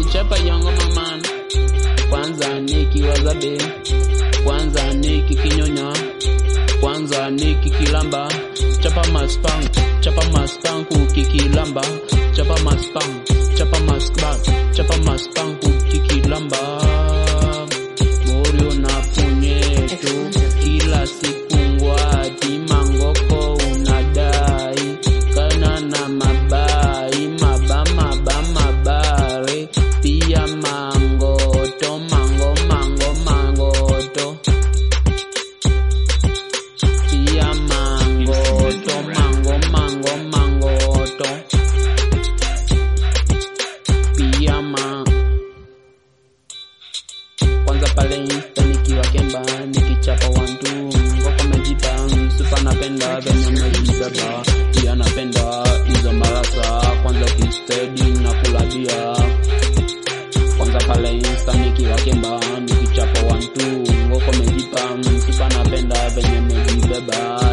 chapa yango maman kwanza nikiwaza be kwanza nikikinyonya kwanza nikikilamba chapa maspank chapa maspank ukikilamba chapa maspank chapa maspank chapa maspank ukikilamba morio na punyeto kila siku ngwati mangoko unadai kana na mabai maba maba mabare pia mangoto mango mango mangoto pia mangoto mango mango mangoto pia ma kwanza pale insta nikiwa kemba nikichapa wantu ngoko mejipa supa napenda venye mejibeba pia napenda hizo marasa kwanza ukistedi na kuladia kwanza pale insta nikiwa kemba nikichapa wantu ngoko mejipa supa napenda venye mejibeba